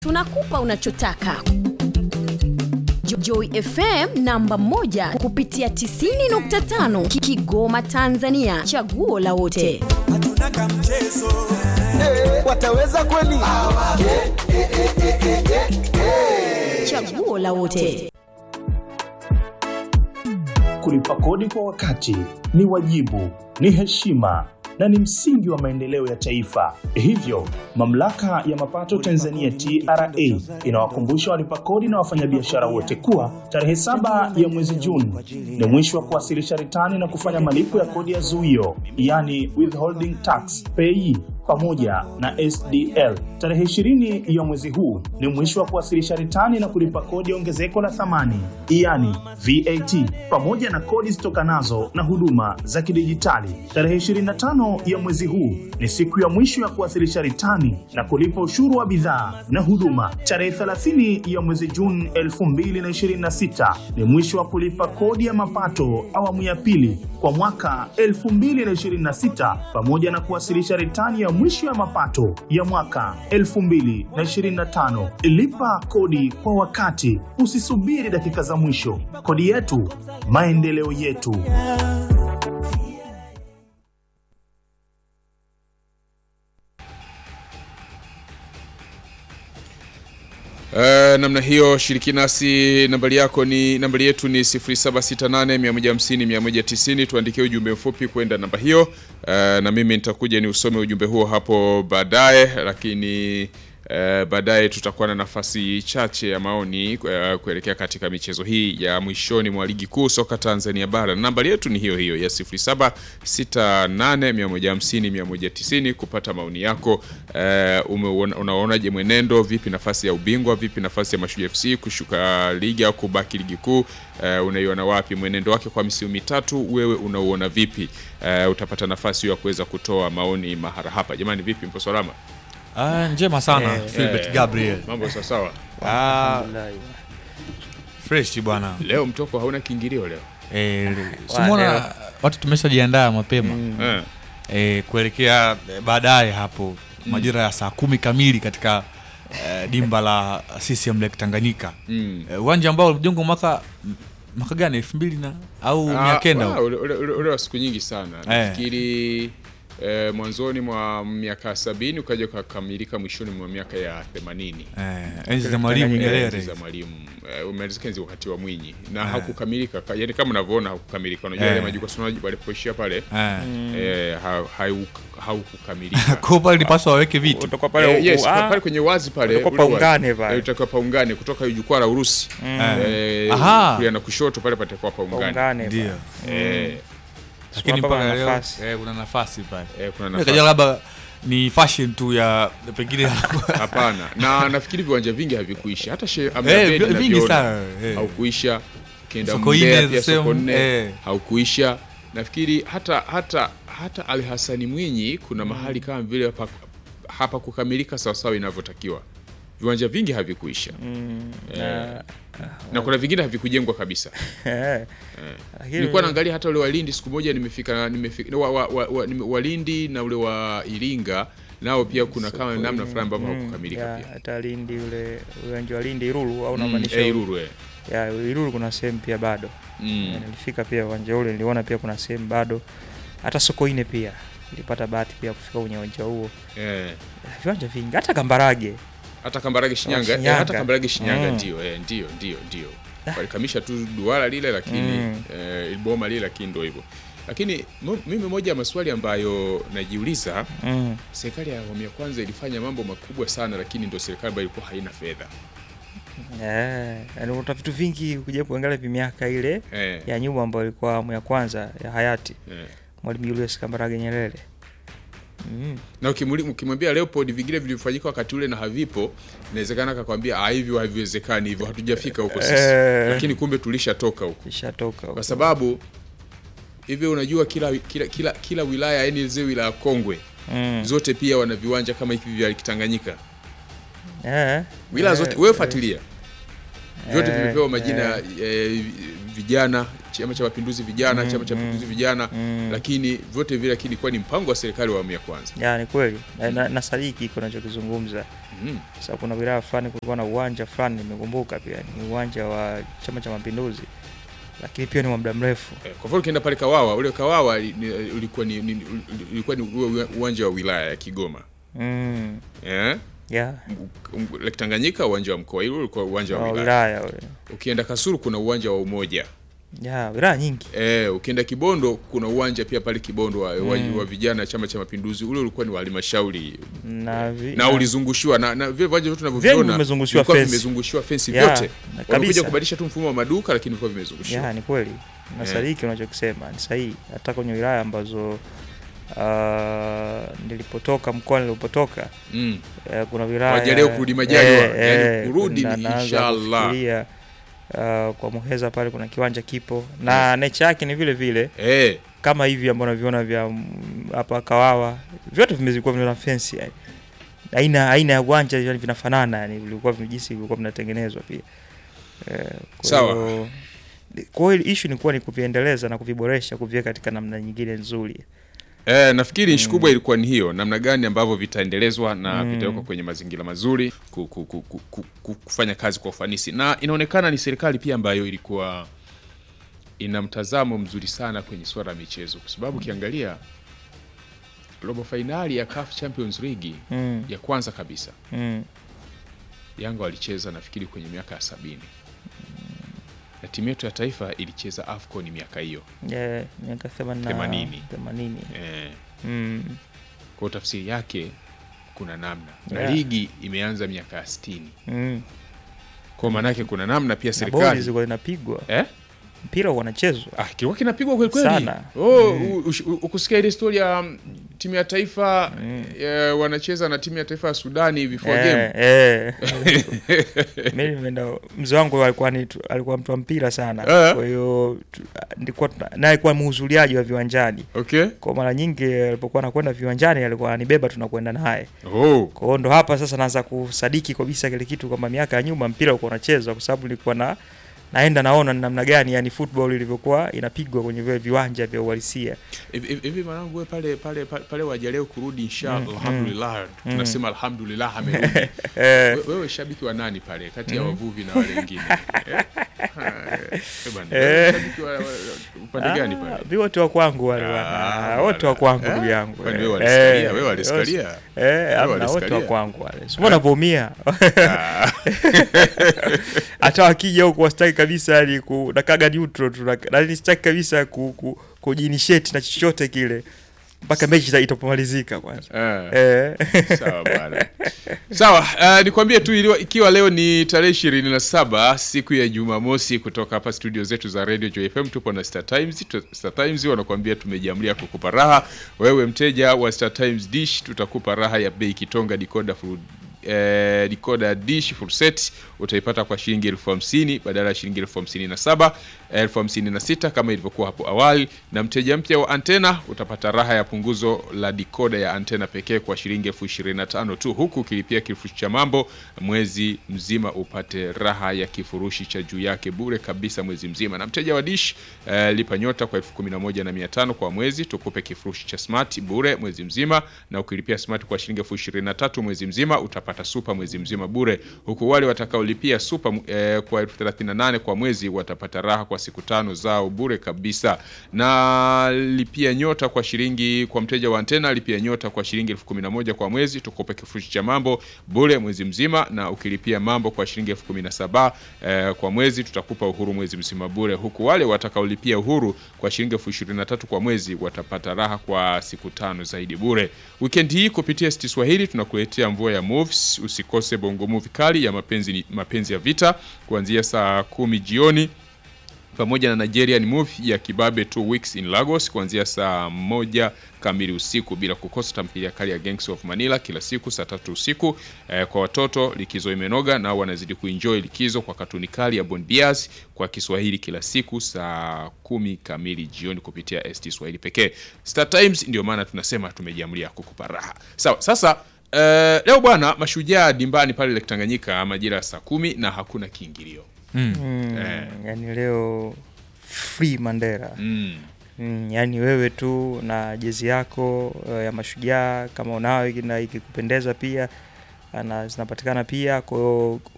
tunakupa unachotaka. Jo- Joy FM namba moja kupitia 90.5 Ki- Kigoma Tanzania, chaguo la wote. hatuna kamchezo wataweza kweli? Chaguo la wote. Kulipa kodi kwa wakati ni wajibu, ni heshima na ni msingi wa maendeleo ya taifa. Hivyo, mamlaka ya mapato Tanzania TRA inawakumbusha walipa kodi na wafanyabiashara wote kuwa tarehe saba ya mwezi Juni ni mwisho wa kuwasilisha ritani na kufanya malipo ya kodi ya zuio, yani withholding tax pay pamoja na SDL. Tarehe 20 ya mwezi huu ni mwisho wa kuwasilisha ritani na kulipa kodi ya ongezeko la thamani, yani VAT, pamoja na kodi zitokanazo na huduma za kidijitali. Tarehe 25 ya mwezi huu ni siku ya mwisho ya kuwasilisha ritani na kulipa ushuru wa bidhaa na huduma. Tarehe 30 ya mwezi Juni 2026 ni mwisho wa kulipa kodi ya mapato awamu ya pili kwa mwaka 2026 pamoja na kuwasilisha ritani ya mwisho ya mapato ya mwaka 2025. Lipa kodi kwa wakati, usisubiri dakika za mwisho. Kodi yetu, maendeleo yetu. Uh, namna hiyo shiriki nasi nambari yako ni nambari yetu ni 0768150190 tuandikie ujumbe mfupi kwenda namba hiyo uh, na mimi nitakuja ni usome ujumbe huo hapo baadaye lakini uh, baadaye tutakuwa na nafasi chache ya maoni uh, kuelekea katika michezo hii ya mwishoni mwa ligi kuu soka Tanzania bara nambari yetu ni hiyo hiyo ya 0768150190 kupata maoni yako uh, umeona- unaonaje mwenendo vipi nafasi ya ubingwa vipi nafasi ya Mashujaa FC kushuka ligi au kubaki ligi kuu uh, unaiona wapi mwenendo wake kwa misimu mitatu wewe unauona vipi uh, utapata nafasi hiyo ya kuweza kutoa maoni mahara hapa jamani vipi mpo salama Ah, njema sana Philbert Eh, Gabriel. mambo sawasawa Ah, fresh bwana. leo mtoko hauna kiingilio leo Eh, simona watu tumeshajiandaa mapema eh. eh, kuelekea eh, baadaye hapo majira ya saa kumi kamili katika eh, dimba la CCM Lake Tanganyika Mm. Eh, uwanja ambao ulijengwa mwaka mwaka gani elfu mbili na au mia kenda Ah, ule- ule- ule- ule wa siku nyingi sana nafikiri eh, mwanzoni mwa miaka sabini ukaja ukakamilika mwishoni mwa miaka ya themanini eh, enzi za Mwalimu Nyerere Enzi za mwalimu eh, umalizika enzi wakati wa Mwinyi na hakukamilika ka- yani kama unavyoona hakukamilika unajua Eh. yale majukwaa si unajua walipoishia pale eh. eh, ha- hau- haukukamilika Kwa pale ilipaswa waweke viti utakuwa pale Eh, yes, huku, pa- ah, pale kwenye wazi pale utakuwa ule wazi. paungane pale. Eh, utakuwa paungane kutoka jukwaa la Urusi eh, Aha. kulia na kushoto pale patakuwa paungane paungane ndio eh, lakini Hapa pana mpaka leo nafasi. eh, kuna nafasi pale eh, kuna Nikaja nafasi labda ni fashion tu ya pengine hapana na nafikiri viwanja vingi havikuisha hata she, Eh, Ahmed vi- vingi naviona, sana, eh. haukuisha ukienda Sokoine Mbeya the pia same, Sokoine eh. haukuisha nafikiri hata hata hata Ali Hasani Mwinyi kuna mahali kama vile hapa, hapa kukamilika sawasawa inavyotakiwa viwanja vingi havikuisha na- na kuna vingine havikujengwa kabisa eh, lakini- nilikuwa naangalia hata ule wa Lindi siku moja nimefika nimefika wa, wa, wa, wa, nime- wa Lindi na ule wa Iringa nao pia kuna kama namna fulani ambavyo Mm, hawakukamilika ya, pia hata Lindi ule uwanja wa Lindi Ilulu au Mm, unamaanisha eh, Ilulu, eh. ya Ilulu kuna sehemu pia bado Mm. Ya, nilifika pia uwanja ule niliona pia kuna sehemu bado hata Sokoine pia nilipata bahati pia kufika kwenye uwanja huo Eh. viwanja vingi hata Kambarage hata Kambarage Shinyanga, eh, Shinyanga. hata Kambarage Shinyanga Mm. ndio eh, ndio ndio ndio walikamisha tu duara lile lakini Mm. eh, boma lile lakini ndio hivyo lakini mo- mimi moja ya maswali ambayo najiuliza mm. serikali ya awamu ya kwanza ilifanya mambo makubwa sana lakini ndio serikali ambayo ilikuwa haina fedha Eh, yaani unakuta vitu vingi kuja kuangalia vimiaka ile eh, ya nyuma ambayo ilikuwa awamu ya kwanza ya hayati eh. Mwalimu Julius Kambarage Nyerere mm. na ukimuli- ukimwambia Leopold vingine vilivyofanyika wakati ule na havipo inawezekana akakwambia "Ah, hivyo haviwezekani hivyo hatujafika huko sisi Eh. lakini kumbe tulishatoka huko ishatoka kwa sababu hivi unajua kila kila kila, kila wilaya yani zile wilaya kongwe mm. zote pia wana viwanja kama hivi vya Kitanganyika eh, wilaya eh, zote wewe fuatilia vyote eh, vimepewa majina eh. eh, vijana chama cha mapinduzi vijana chama cha mapinduzi vijana mm. lakini vyote vile lakini ilikuwa ni mpango wa serikali wa awamu ya kwanza ya ni kweli na, na, na sadiki iko nachokizungumza mm. sasa kuna wilaya fulani kulikuwa na uwanja fulani nimekumbuka pia ni uwanja wa chama cha mapinduzi lakini pia ni wa muda mrefu Eh, kwa mfano ukienda pale Kawawa ule Kawawa ni- ni- ulikuwa ni, ni, ulikuwa ni ua- uwanja wa wilaya ya Kigoma mm. eh? ya M- Lake Tanganyika uwanja wa mkoa, ile ulikuwa uwanja wa wa wilaya. wilaya ule Ukienda Kasulu kuna uwanja wa Umoja. ya wilaya nyingi Eh, ukienda Kibondo kuna uwanja pia pale Kibondo wa, wa, wa vijana Chama cha Mapinduzi, ule ulikuwa ni wa halmashauri na, vi, na ulizungushiwa na, na vile viwanja vyote tunavyoviona Vyenye vimezungushiwa vilikuwa fence. vimezungushiwa fence Ya, vyote. na Wamekuja kabisa. kubadilisha tu mfumo wa maduka lakini vilikuwa vimezungushiwa. ya ni kweli na Eh. sadiki unachokisema ni sahihi hata kwenye wilaya ambazo uh, nilipotoka mkoa nilipotoka Mm. eh, kuna wilaya Wajaleo kurudi majaliwa, yani kurudi na- ni naanza inshallah. kufikiria, uh, kwa Muheza pale kuna kiwanja kipo na nature yake ni vile vile Eh, kama hivi ambavyo unaviona vya mm, hapa Kawawa vyote vimezikuwa vina fence yani. Aina aina ya uwanja yani vinafanana yani vilikuwa vime- jinsi vilikuwa vinatengenezwa pia. Eh, kwa Sawa. hiyo- Kwa hiyo issue ni kuwa ni kuviendeleza na kuviboresha kuviweka katika namna nyingine nzuri. Eh, nafikiri nchi kubwa ilikuwa ni hiyo, namna gani ambavyo vitaendelezwa na Mm. vitawekwa kwenye mazingira mazuri ku, ku, ku, ku, ku, ku, kufanya kazi kwa ufanisi, na inaonekana ni serikali pia ambayo ilikuwa ina mtazamo mzuri sana kwenye swala la michezo, kwa sababu ukiangalia robo fainali ya CAF Champions League Mm. ya kwanza kabisa Mm. Yanga walicheza nafikiri kwenye miaka ya sabini na timu yetu ya taifa ilicheza AFCON miaka hiyo Yeah, miaka 80 Themanini. 80. eh, Mm. kwa tafsiri yake kuna namna na Yeah. ligi imeanza miaka ya sitini Mm. kwa maanake kuna namna pia Na bodi serikali zilikuwa zinapigwa. eh? Mpira unachezwa. ah, kilikuwa kinapigwa kweli kweli Sana. oh, u- ush- u- ukusikia ile story ya mm, timu ya taifa eh, wanacheza na timu ya taifa ya Sudani before game Eh, eh. Mimi nimeenda mzee wangu alikuwa ni alikuwa mtu wa mpira sana. Eh. Kwa hiyo tu- nilikuwa tuna- naye alikuwa mhudhuriaji wa viwanjani. okay Kwa mara nyingi alipokuwa anakwenda viwanjani alikuwa ananibeba tunakwenda naye. oh. Kwa hiyo ndo hapa sasa naanza kusadiki kabisa kile kitu kwamba miaka ya nyuma mpira ulikuwa unachezwa kwa sababu nilikuwa na naenda naona ni namna gani yani football ilivyokuwa inapigwa kwenye vile viwanja vya uhalisia. hivi hivi- hivi mwanangu wewe pale pale pale, pale wajaleo kurudi inshallah alhamdulillah tunasema alhamdulillah amerudi Eh, We- wewe shabiki wa nani pale kati ya wavuvi na wale wengine eh? Ha, eh, bwana, Eh. wewe shabiki wa, wa, upande gani ah, pale vi wote wa kwangu wale Ah, bwana. Wote wa bwana. kwangu Eh? ndugu yangu. Kwani Eh, wewe waliskalia? eh, Wewe waliskalia? Eh, hamna, wote wa waliskalia? kwangu wale. Sio wanavyoumia. Ah, Hata wakija huko wastaki kabisa yani ku nakaga neutral tu na na sitaki kabisa ku, ku, kujinisheti na chochote kile mpaka mechi ita- itapomalizika kwanza. eh. Eh. Sawa bwana. Sawa, uh, nikwambie tu iliwa, ikiwa leo ni tarehe ishirini na saba siku ya Jumamosi, kutoka hapa studio zetu za Radio Joy FM tupo na Star Times. Tu- Star Times wanakuambia tumejiamlia kukupa raha. Wewe mteja wa Star Times Dish, tutakupa raha ya bei kitonga decoder full eh, decoder dish full set utaipata kwa shilingi elfu hamsini badala ya shilingi elfu hamsini na saba elfu hamsini na sita kama ilivyokuwa hapo awali, na mteja mpya wa antena utapata raha ya punguzo la dikoda ya antena pekee kwa shilingi elfu ishirini na tano tu, huku ukilipia kifurushi cha mambo mwezi mzima upate raha ya kifurushi cha juu yake bure kabisa mwezi mzima. Na mteja wa dish eh, lipa nyota kwa elfu kumi na moja na mia tano kwa mwezi, tukupe kifurushi cha smart bure mwezi mzima, na ukilipia smart kwa shilingi elfu ishirini na tatu mwezi mzima utapata super mwezi mzima bure, huku wale watakaolipia super eh, kwa elfu thelathini na nane kwa mwezi watapata raha kwa siku tano zao bure kabisa. Na lipia nyota kwa shilingi kwa mteja wa antena, lipia nyota kwa shilingi elfu kumi na moja kwa mwezi, tukupe kifurushi cha mambo bure mwezi mzima, na ukilipia mambo kwa shilingi elfu kumi na saba eh, kwa mwezi tutakupa uhuru mwezi mzima bure, huku wale watakaolipia uhuru kwa shilingi elfu ishirini na tatu kwa mwezi watapata raha kwa siku tano zaidi bure. Weekend hii kupitia Sti Swahili tunakuletea mvua ya movies. Usikose bongo movie kali ya mapenzi, mapenzi ya vita kuanzia saa kumi jioni pamoja na Nigerian movie ya Kibabe Two Weeks in Lagos kuanzia saa moja kamili usiku, bila kukosa tamthilia kali ya Gangs of Manila kila siku saa tatu usiku. Eh, kwa watoto likizo imenoga, nao wanazidi kuenjoy likizo kwa katuni kali ya Bon Bias kwa Kiswahili kila siku saa kumi kamili jioni kupitia ST Swahili pekee. Star Times, ndio maana tunasema tumejiamlia kukupa raha. Sawa, sasa eh, leo bwana, mashujaa dimbani pale Lake Tanganyika majira ya saa kumi na hakuna kiingilio Mm, Eh. yani leo free Mandela Mm. Mm, yaani wewe tu na jezi yako uh, ya mashujaa kama unayo na ikikupendeza pia na zinapatikana pia. Kwa hiyo